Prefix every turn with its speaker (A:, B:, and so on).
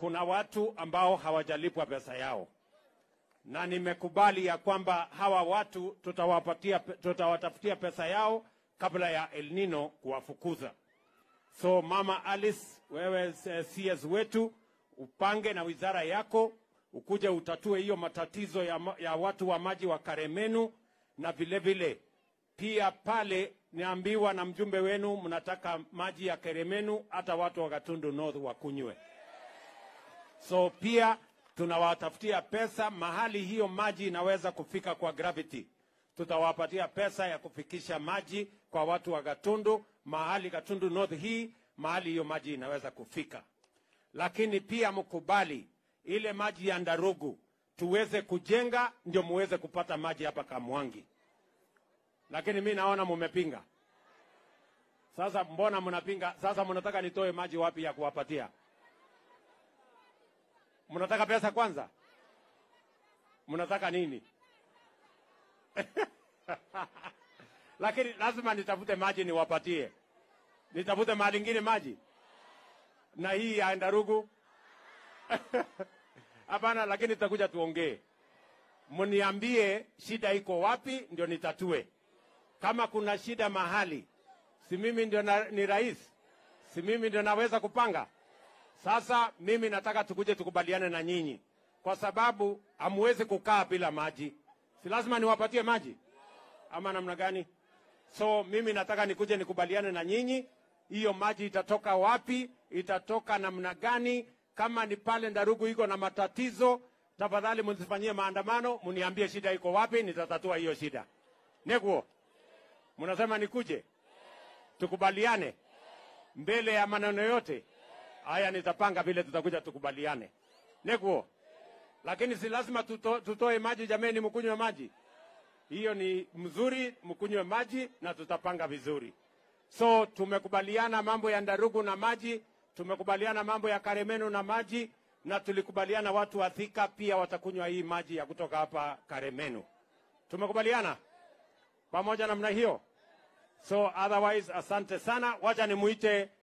A: kuna watu ambao hawajalipwa pesa yao, na nimekubali ya kwamba hawa watu tutawapatia, tutawatafutia pesa yao kabla ya El Nino kuwafukuza. So Mama Alice, wewe eh, CS wetu, upange na wizara yako ukuje utatue hiyo matatizo ya, ma- ya watu wa maji wa Karemenu, na vile vile pia pale niambiwa na mjumbe wenu mnataka maji ya Karemenu hata watu wa Gatundu North wakunywe. So pia tunawatafutia pesa mahali hiyo maji inaweza kufika kwa gravity. Tutawapatia pesa ya kufikisha maji kwa watu wa Gatundu, mahali Gatundu North hii, mahali hiyo maji inaweza kufika. Lakini pia mkubali ile maji ya Ndarugu tuweze kujenga, ndio muweze kupata maji hapa Kamwangi. Lakini mi naona mumepinga. Sasa mbona mnapinga? Sasa mnataka nitoe maji wapi ya kuwapatia? Mnataka pesa kwanza? Mnataka nini? Lakini lazima nitafute maji niwapatie. Nitafute mahali ingine maji na hii ya Ndarugu hapana, lakini tutakuja tuongee, mniambie shida iko wapi, ndio nitatue. Kama kuna shida mahali, si mimi ndio na, ni rais, si mimi ndio naweza kupanga. Sasa mimi nataka tukuje tukubaliane na nyinyi, kwa sababu hamwezi kukaa bila maji. Si lazima niwapatie maji ama namna gani? So mimi nataka nikuje nikubaliane na nyinyi, hiyo maji itatoka wapi, itatoka namna gani? Kama ni pale Ndarugu iko na matatizo, tafadhali msifanyie maandamano, mniambie shida iko wapi, nitatatua hiyo shida. Neguo, mnasema nikuje tukubaliane mbele ya maneno yote haya, nitapanga vile tutakuja tukubaliane. Neguo, lakini si lazima tuto, tutoe maji jameni, mkunywe maji hiyo ni mzuri, mkunywe maji na tutapanga vizuri. So tumekubaliana mambo ya Ndarugu na maji, tumekubaliana mambo ya Karemenu na maji, na tulikubaliana watu wa Thika pia watakunywa hii maji ya kutoka hapa Karemenu. Tumekubaliana pamoja namna hiyo. So otherwise, asante sana. Wacha nimuite